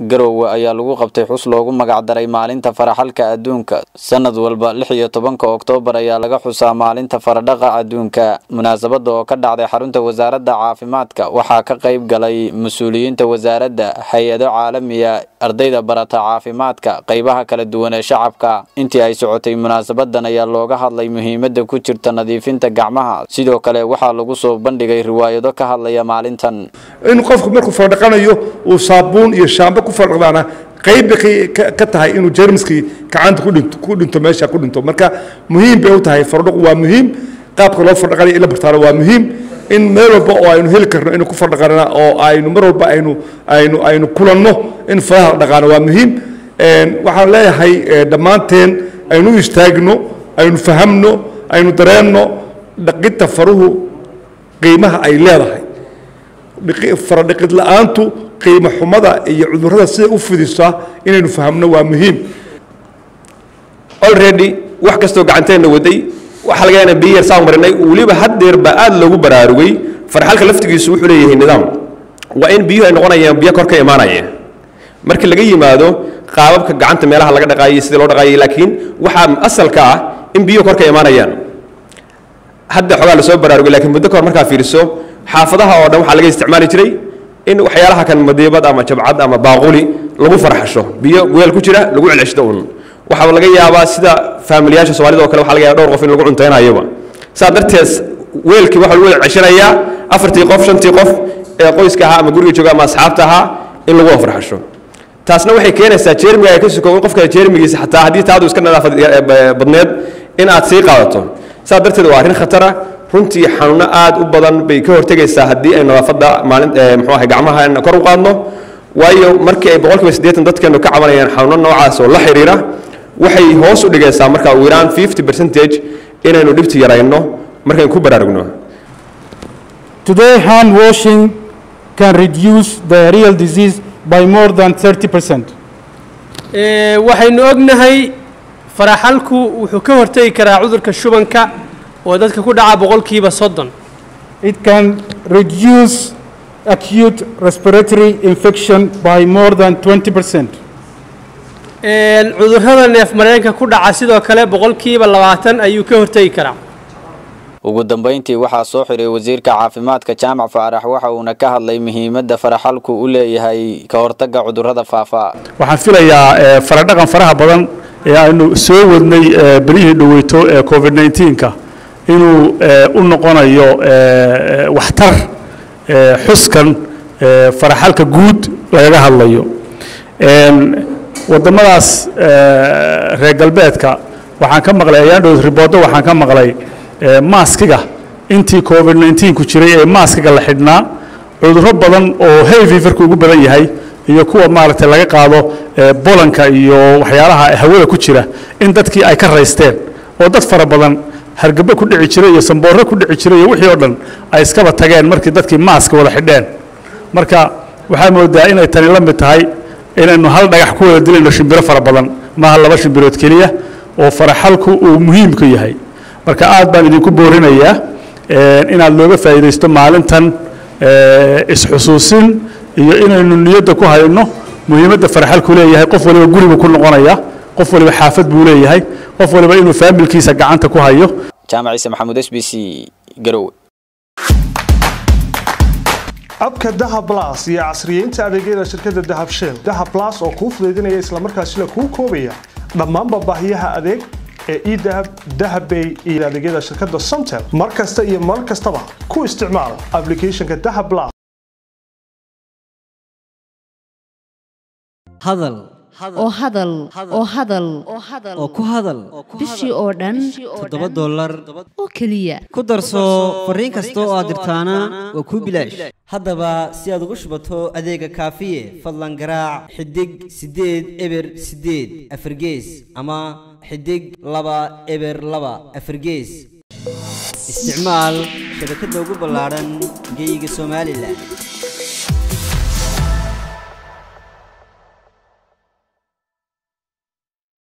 garowe ayaa lagu qabtay xus loogu magacdaray maalinta faraxalka adduunka sanad walba lix iyo tobanka oktoobar ayaa laga xusaa maalinta faradhaqa adduunka munaasabada oo ka dhacday xarunta wasaaradda caafimaadka waxaa ka qayb galay mas-uuliyiinta wasaaradda hay-ado caalamiya ardayda barata caafimaadka qaybaha kala duwan ee shacabka intii ay socotay munaasabadan ayaa looga hadlay muhiimada ku jirta nadiifinta gacmaha sidoo kale waxaa lagu soo bandhigay riwaayado ka hadlaya maalintan in qofku markuu fardhaqanayo uu saabuun iyo shaambo ku fardhaqdaana qayb bay ka tahay inuu jermiskii gacanta ku dhinto ku dhinto meesha ku dhinto marka muhiim bay u tahay fardhaqu waa muhiim qaabka loo fardhaqanayo in la bartaano waa muhiim in meel walba oo aynu heli karno inuu ku fardhaqanana oo aynu mar walba aynu aynu aynu kulanno in faraha la dhaqaano waa muhiim waxaan leeyahay dhammaanteen aynu u istaagno aynu fahamno aynu dareenno dhaqidta faruhu qiimaha ay leedahay faradhiqid la-aantu qiimo xumada iyo cudurrada siday u fidisaa inaynu fahamno waa muhiim already wax kastoo gacanteenna waday waxaa laga yaana biyo yar saan marinay weliba haddeer baa aad loogu baraarugay farxalka laftigiisu wuxuu leeyahay nidaam waa in biyuhu ay noqonayaan biyo kor ka imaanaya markii laga yimaado qaababka gacanta meelaha laga dhaqaayay sidii loo dhaqaayay laakiin waxaa asalka ah in biyuhu kor ka imaanayaan hadda xogaa lasoo baraarugay laakiin muddo kahor markaa fiiriso xaafadaha oo dhan waxaa laga isticmaali jiray in waxyaalaha kan madiibad ama jabcad ama baaquli lagu farxasho biyo weel ku jira lagu celceshdo un waxaa laga yaabaa sida faamiliyaasha soomaalida oo kale waxa laga yaaba dhowr qof in lagu cunteynayoba saa darteed weelkii waxaa lagu celceshanayaa afartii qof shantii qof ee qoyska ahaa ama guriga jooga ama asxaabta ahaa in lagu farxasho taasna waxay keenaysaa jeermiga ay ka suko in qofka jeermigiisa xataa haddii taadu iska nadaafad badneed in aad sii qaadato saa darteed waa arrin khatara runtii xanuuno aad u badan bay ka hortegaysaa haddii ay nadaafadda maalin muxuu ahay gacmaha kor u qaadno waayo markii ay boqolkiiba siddeetan dadkeenu ka cabanayaan xanuuno noocaas oo la xiriira waxay hoos u dhigaysaa marka ugu yaraan fifty percentage inaynu dhibti yarayno markaynu ku baraarugno Today, hand washing can reduce the real disease by more than 30%. waxaynu ognahay faraxalku wuxuu ka hortegi karaa cudurka shubanka oo dadka ku dhaca boqolkiiba soddon It can reduce acute respiratory infection by more than 20%. cudurrada neef mareenka ku dhaca sidoo kale boqolkiiba labaatan ayuu ka hortegi karaa ugu dambeyntii waxaa soo xiray wasiirka caafimaadka jaamac faarax waxa uuna ka hadlay muhiimadda faraxalku u leeyahay ka hortagga cudurrada faafa waxaan filayaa faradhaqan faraha badan ee aynu soo wadnay berihii dhoweyto ee covid 19ka inuu u noqonayo waxtar xuskan faraxalka guud lagaga hadlayo waddamadaas reer galbeedka waxaan ka maqlay ayaandhow riboodo waxaan ka maqlay maaskiga intii covid 19 ku jiray ee maaskiga la xidhnaa cudurro badan oo hay feverka ugu badan yahay iyo kuwa maaragtay laga qaado bolanka iyo waxyaalaha hawada ku jira in dadkii ay ka raysteen oo dad fara badan hargabo ku dhici jiray iyo samboorro ku dhici jiray iyo wixii oo dhan ay iskaba tageen markii dadkii maaska wada xidheen marka waxaa moodaa inay tani la mid tahay inaynu hal dhagax ku wada dilayno shimbiro fara badan maaha laba shimbirood keliya oo faraxalku uu muhiimku yahay marka aad baan idinku boorinayaa inaad looga faa'iidaysto maalintan isxusuusin iyo inaynu niyadda ku hayno muhiimadda faraxalku leeyahay qof waliba gurigu ku noqonaya qof waliba xaafad buu leeyahay qof waliba inuu faamilkiisa gacanta ku hayo jaamac ciise maxamuud s b c garowe abka dahab blas iyo casriyeynta adeegyada shirkadda dahab shell dahab blas oo kuu fudaydinaya islamarkaasina kuu koobaya dhammaanba baahiyaha adeeg ee edahab dahabbay iyo adeegyada shirkadda somtel mar kasta iyo mar kastaba ku isticmaal applicationka dahab blas hadal oo hadal oo hadal oo ku hadal bishii oo dhan toddoba dollar oo keliya ku darso fariin kasta oo aad dirtaana waa kuu bilaash haddaba si aad ugu shubato adeega kaafiye fadlan garaac xidig siddeed eber siddeed afargees ama xidig laba eber laba afargees isticmaal shabakadda ugu ballaadhan geyga somalilan